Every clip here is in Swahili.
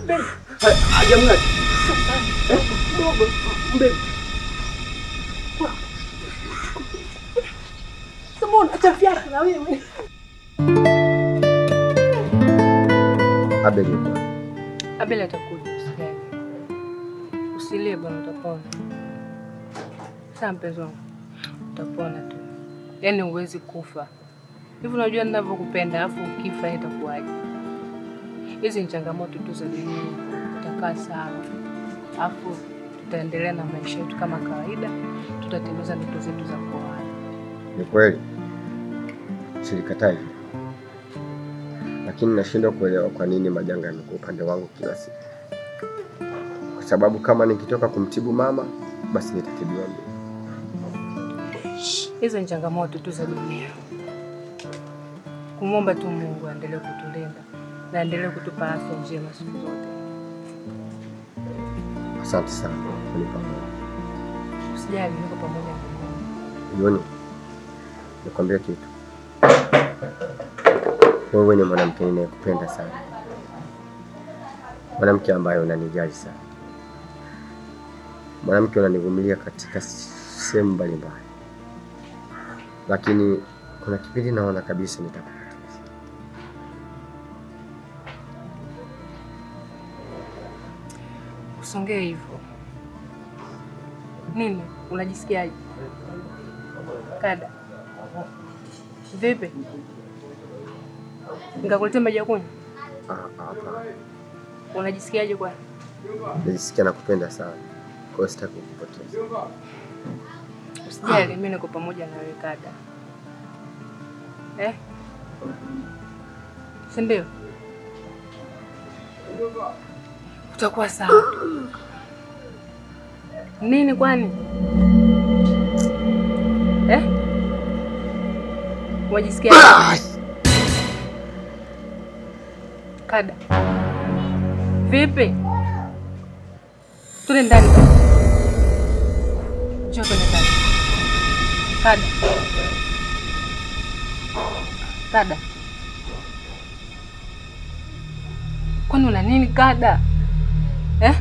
Mbebe. Hajamng'ata. Eh? Mbebe. Sema unachafyana na wewe. Abel yuko. Abel atakuja, usijali. Usilie bwana, utapona. Sawa mpenzi wangu, utapona tu. Yaani huwezi kufa hivi. Unajua ninavyokupenda, alafu ukifa itakuwaje? Hizi ni changamoto tu za dunia, utakaa sawa, alafu tutaendelea na maisha yetu kama kawaida, tutatimiza ndoto zetu za kuoana. Ni kweli, silikatai, lakini nashindwa kuelewa kwa nini majanga yamekuwa upande wangu kila siku, kwa sababu kama nikitoka kumtibu mama, basi nitatibiwa mimi. Hizo ni changamoto tu za dunia. Kumwomba tu Mungu aendelee kutulinda na aendelee kutupa afya njema siku zote. Asante sana kwa kunipa moyo. Usijali, niko pamoja na Mungu. Yoni, nikwambia kitu, wewe ni mwanamke ninayekupenda sana, mwanamke ambaye unanijali sana, mwanamke unanivumilia katika sehemu mbalimbali, lakini kuna kipindi naona kabisa nitakupoteza. Usongee hivyo. Nini? Unajisikiaje? Kada. Vipi? Nikakuletea maji ya kunywa? Ah, Hapana, Unajisikiaje kwani? najisikia nakupenda sana, kwa hiyo sitaki kukupoteza. Usijali, mimi niko pamoja na wewe kada. Eh? Si ndio? Utakuwa sawa. Nini kwani? Eh? Unajisikia? Kada. Vipi? Tule ndani. Njoo tuende ndani. Kada. Kada. Kwani una nini kada? Eh?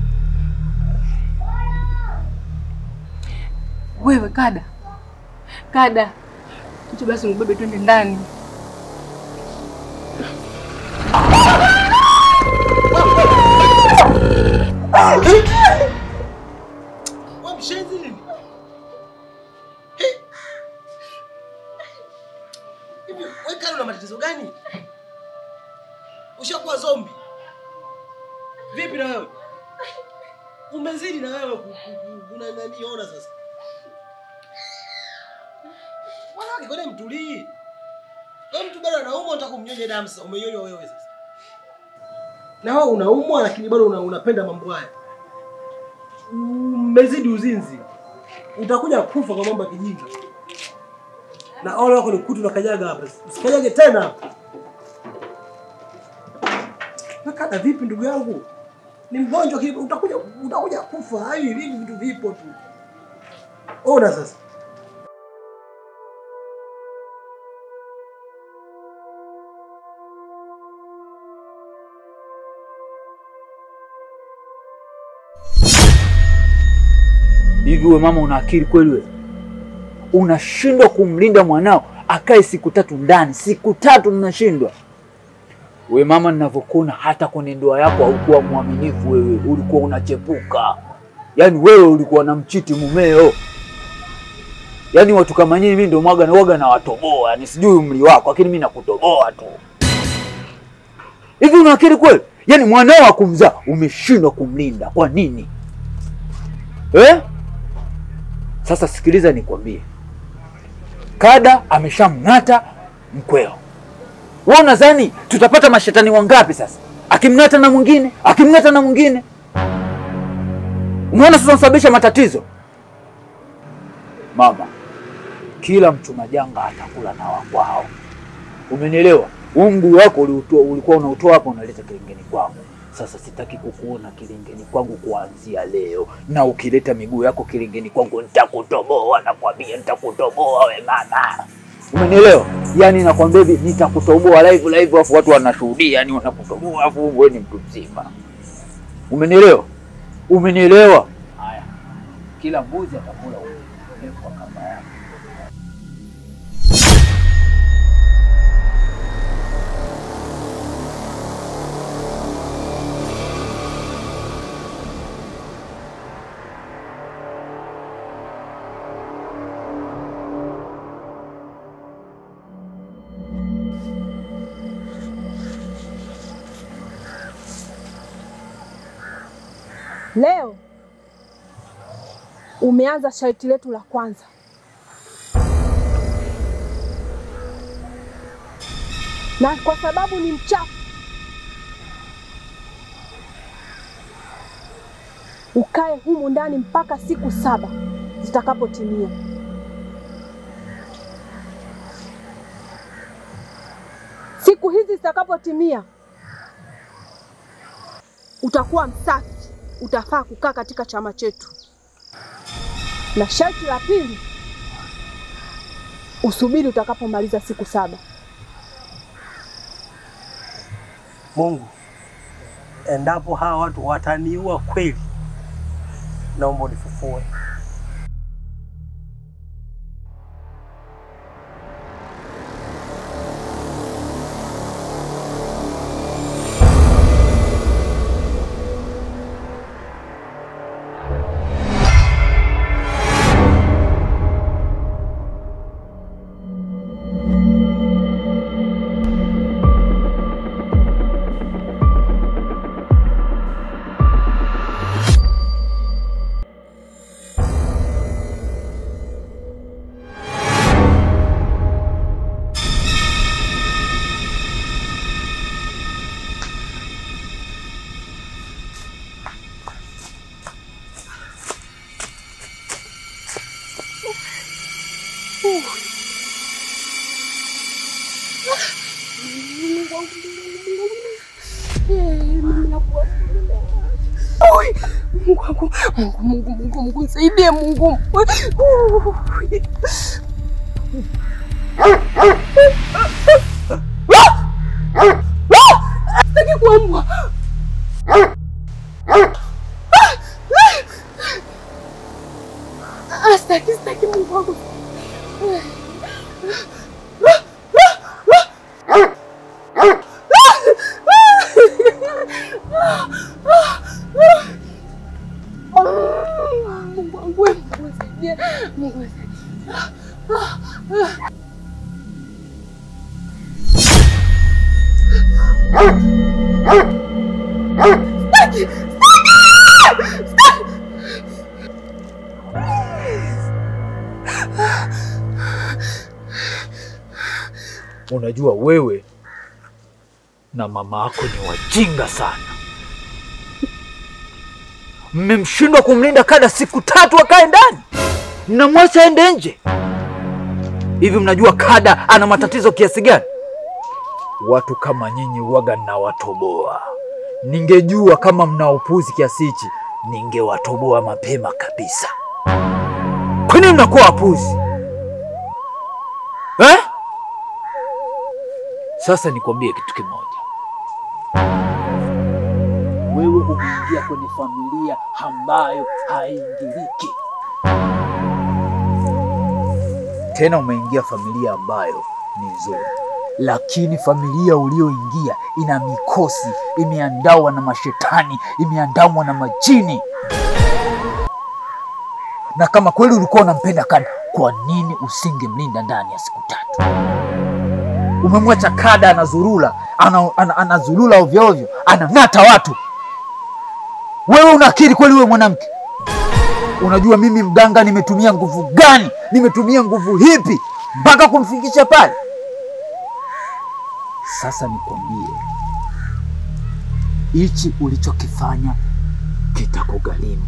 Wewe kada. Kada. Njoo basi mbebe twende ndani. Wewe mshenzi nini? Hivi wewe kali una matatizo gani? Ushakuwa zombi. Vipi na wewe? Umezidi na wewe ku- ku- ku- una nani ona sasa? Mwanamke kwani mtulii? Wewe mtu bado anaumwa unataka kumnyonya damu sasa. Umenyonywa wewe sasa. Na wewe unaumwa lakini bado una, unapenda mambo haya. Umezidi uzinzi. Utakuja kufa kwa mambo ya kijinga. Na ole wako ni kutu na kanyaga hapa. Usikanyage tena hapa. Nakada vipi ndugu yangu? Ni mgonjwa kile utakuja utakuja kufa. Hivi hivi vitu vipo tu. Ona sasa. Hivi we mama, una akili kweli wewe? Unashindwa kumlinda mwanao akae siku tatu ndani, siku tatu mnashindwa. We mama, ninavyokuona hata kwenye ndoa yako haukuwa mwaminifu wewe, ulikuwa unachepuka. Yaani wewe ulikuwa na mchiti mumeo. Yaani watu kama nyinyi mimi ndio mwaga na waga na watoboa, ni sijui umri wako, lakini mimi nakutoboa tu. Hivi una akili kweli? Yaani mwanao wa kumzaa umeshindwa kumlinda, kwa nini eh? Sasa sikiliza nikwambie, kada ameshamng'ata mkweo. Wewe unadhani tutapata mashetani wangapi sasa? Akimng'ata na mwingine, akimng'ata na mwingine. Umeona sasa unasababisha matatizo. Mama, kila mchuma janga atakula na wakwao. Umenielewa? Huu mguu wako uliutoa, ulikuwa unautoa hapa unaleta kilingeni kwangu. Sasa sitaki kukuona kilingeni kwangu kuanzia leo, na ukileta miguu yako kilingeni kwangu nitakutoboa, nakwambia nitakutoboa we mama. Umenielewa? Yaani nakwambia hivi nitakutoboa live live, afu watu wanashuhudia, yani wanakutoboa, afu wewe ni mtu mzima. Umenielewa? Umenielewa? Haya, kila mbuzi atakula urefu wa kamba yake. Leo umeanza sharti letu la kwanza. Na kwa sababu ni mchafu, ukae humu ndani mpaka siku saba zitakapotimia. Siku hizi zitakapotimia, utakuwa msafi, utafaa kukaa katika chama chetu. Na sharti la pili, usubiri utakapomaliza siku saba. Mungu, endapo hawa watu wataniua kweli, naomba unifufue. Mungu wangu, Mungu, Mungu, Mungu, Mungu, nisaidie Mungu. Sitaki kuambwa. Ah, Sitaki, sitaki Mungu wangu. Mungu wangu, Mungu nisaidie. Mungu nisaidie. Sitaki, sitaki, sitaki. Unajua wewe na mama yako ni wajinga sana. Mmemshindwa kumlinda kada siku tatu akae ndani, mnamwacha aende nje. Hivi mnajua kada ana matatizo kiasi gani? Watu kama nyinyi waga nawatoboa. Ningejua kama mna upuzi kiasi hichi, ningewatoboa mapema kabisa. Kwa nini mnakuwa wapuzi eh? Sasa nikwambie kitu kimoja, wewe umeingia kwenye familia ambayo haingiliki, tena umeingia familia ambayo ni nzuri, lakini familia ulioingia ina mikosi, imeandawa na mashetani, imeandamwa na majini. Na kama kweli ulikuwa unampenda Kada, kwa nini usingemlinda ndani ya siku tatu? Umemwacha Kada anazurula, ana, ana, anazulula ovyo ovyo, anang'ata watu. Wewe una akili kweli? Wewe mwanamke, unajua mimi mganga nimetumia nguvu gani? Nimetumia nguvu hipi mpaka kumfikisha pale? Sasa nikwambie, hichi ulichokifanya kitakugharimu.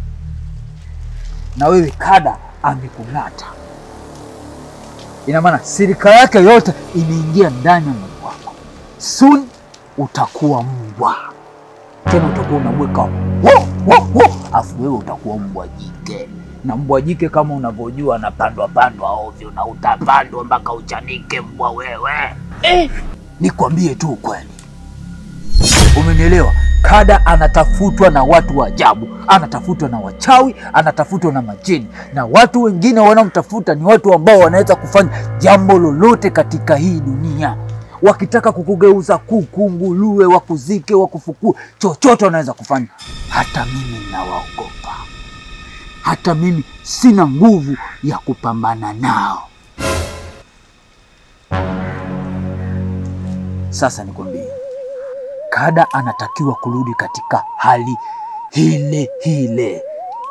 Na wewe Kada amekung'ata ina maana sirika yake yote imeingia ndani ya mwili wako. Soon utakuwa mbwa tena, utakuwa unabweka wo wo wo, afu wewe utakuwa mbwa jike, na mbwa jike kama unavyojua anapandwa pandwa ovyo, na utapandwa mpaka uchanike mbwa wewe. Eh, nikwambie tu ukweli, umenielewa? Kada anatafutwa na watu wa ajabu, anatafutwa na wachawi, anatafutwa na majini, na watu wengine wanaomtafuta ni watu ambao wanaweza kufanya jambo lolote katika hii dunia. Wakitaka kukugeuza kuku, nguruwe, wakuzike, wakufukue, chochote wanaweza kufanya. Hata mimi nawaogopa, hata mimi sina nguvu ya kupambana nao. Sasa nikwambie, Kada anatakiwa kurudi katika hali hile hile,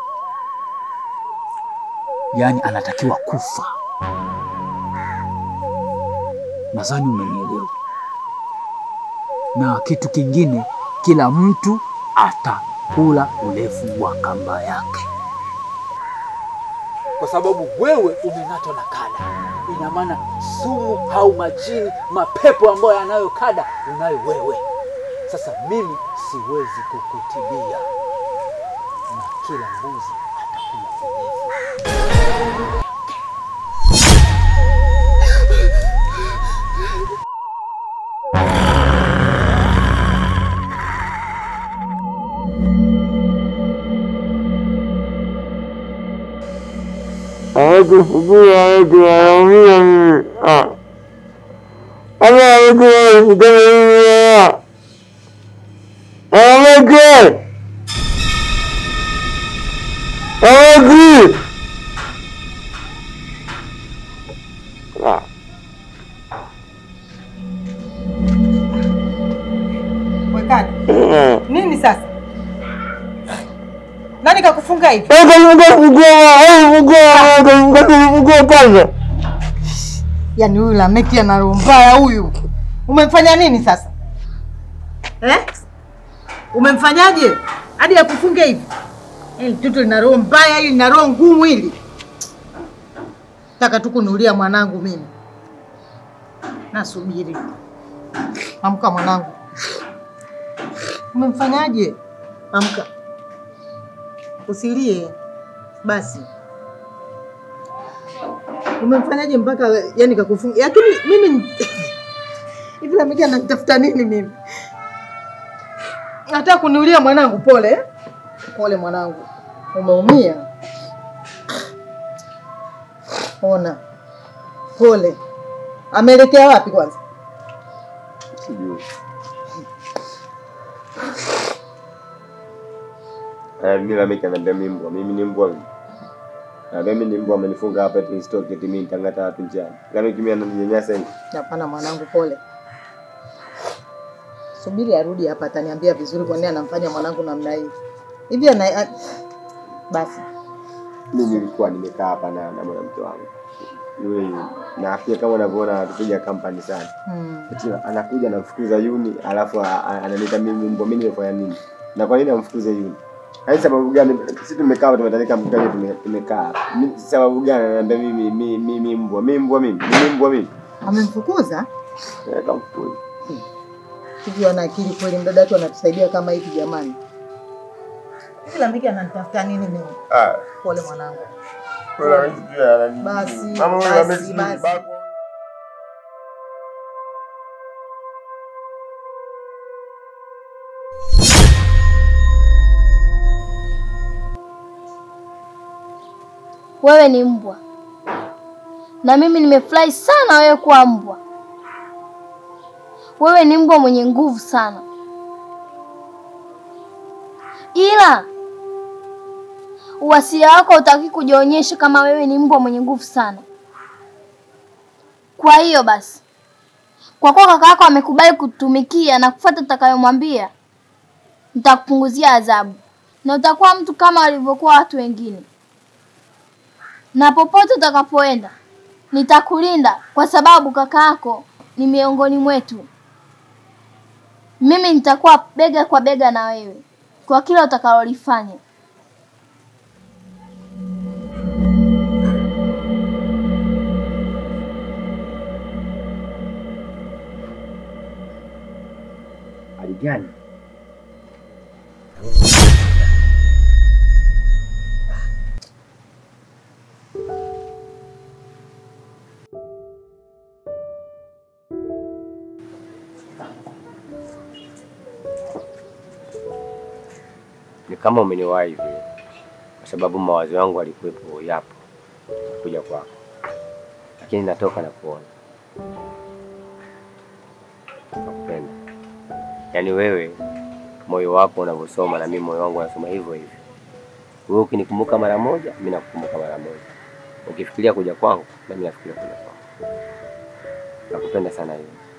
yaani anatakiwa kufa. Nadhani umenielewa. Na kitu kingine, kila mtu atakula urefu wa kamba yake, kwa sababu wewe umenatwa na Kada. Ina maana sumu au majini, mapepo ambayo yanayo Kada unayo wewe. Sasa mimi siwezi kukutibia, na kila mbuzi atakula urefu. Hawakufukua watu wanaumia mimi. Ah. Ama hawakufukua mimi. Hawaki. Hawaki. Ah. Wekani. Ah. Nini sasa? Nani kakufunga hivi? Hawakufukua kwanza. Yaani huyu Lameki ana roho mbaya huyu. Umemfanya nini sasa? Eh? Umemfanyaje? Hadi akufunge hivi? Hili mtoto lina roho mbaya, hili lina roho ngumu hili. Taka tu kunulia mwanangu mimi. Nasubiri. Amka mwanangu. Umemfanyaje? Amka. Usilie. Basi. Umemfanyaje mpaka yani kakufunga? Lakini mimi hivi Lameki ananitafuta nini mimi? Nataka kuniulia mwanangu. Pole, pole mwanangu, umeumia. Ona, pole. Ameelekea wapi kwanza? Sijui. Eh, mimi Lameki ananiambia mimi mbwa, mimi ni mbwa mimi. Na mimi ni mbwa amenifunga hapa eti nisitoke eti mimi nitangata watu njiani. Lameki mimi ananinyanyasa hivi. Hapana mwanangu, pole. Subiri arudi hapa, ataniambia vizuri kwa nini anamfanya mwanangu namna hii. Hivi ana a- basi Mimi nilikuwa nimekaa hapa na na mwanamke wangu. Yule yule. Na pia kama unavyoona anatupiga kampani sana. hmm. Eti anakuja anamfukuza Yuni alafu a- a- ananiita mimi mbwa, mimi nimefanya nini? Na kwa nini amfukuze Yuni? Hai sababu gani? Sisi tumekaa hapa tumetandika mkutano tume- tumekaa. Mi- Sababu gani ananiambia mimi mimi mimi mbwa, mimi mbwa mimi, mimi mbwa mimi. Amemfukuza Eh, kamfukuza. hivi, ana akili kweli? Mdada wetu anatusaidia kama hivi jamani. Hivi Lameki ananitafuta nini mimi? Ah, Pole mwanangu. kuna mtu pia anani. Basi, Mama huyu basi, amesi basi. bako. Wewe ni mbwa na mimi nimefurahi sana wewe kuwa mbwa. Wewe ni mbwa mwenye nguvu sana, ila uwasia wako hutaki kujionyesha kama wewe ni mbwa mwenye nguvu sana. Kwa hiyo basi, kwa kuwa kaka yako amekubali kutumikia na kufuata utakayomwambia, nitakupunguzia adhabu na utakuwa mtu kama walivyokuwa watu wengine na popote utakapoenda nitakulinda, kwa sababu kaka yako ni miongoni mwetu. Mimi nitakuwa bega kwa bega na wewe kwa kila utakalolifanya. Hali gani? ni kama umeniwahi vile, kwa sababu mawazo yangu alikuwepo yapo kuja kwako, lakini natoka na kuona nakupenda. Yaani wewe moyo wako unavyosoma na mimi moyo wangu unasoma hivyo hivyo. Wewe ukinikumbuka mara moja, mimi nakukumbuka mara moja. Ukifikiria kuja kwangu, na mimi nafikiria kuja kwako. Nakupenda sana hiyo.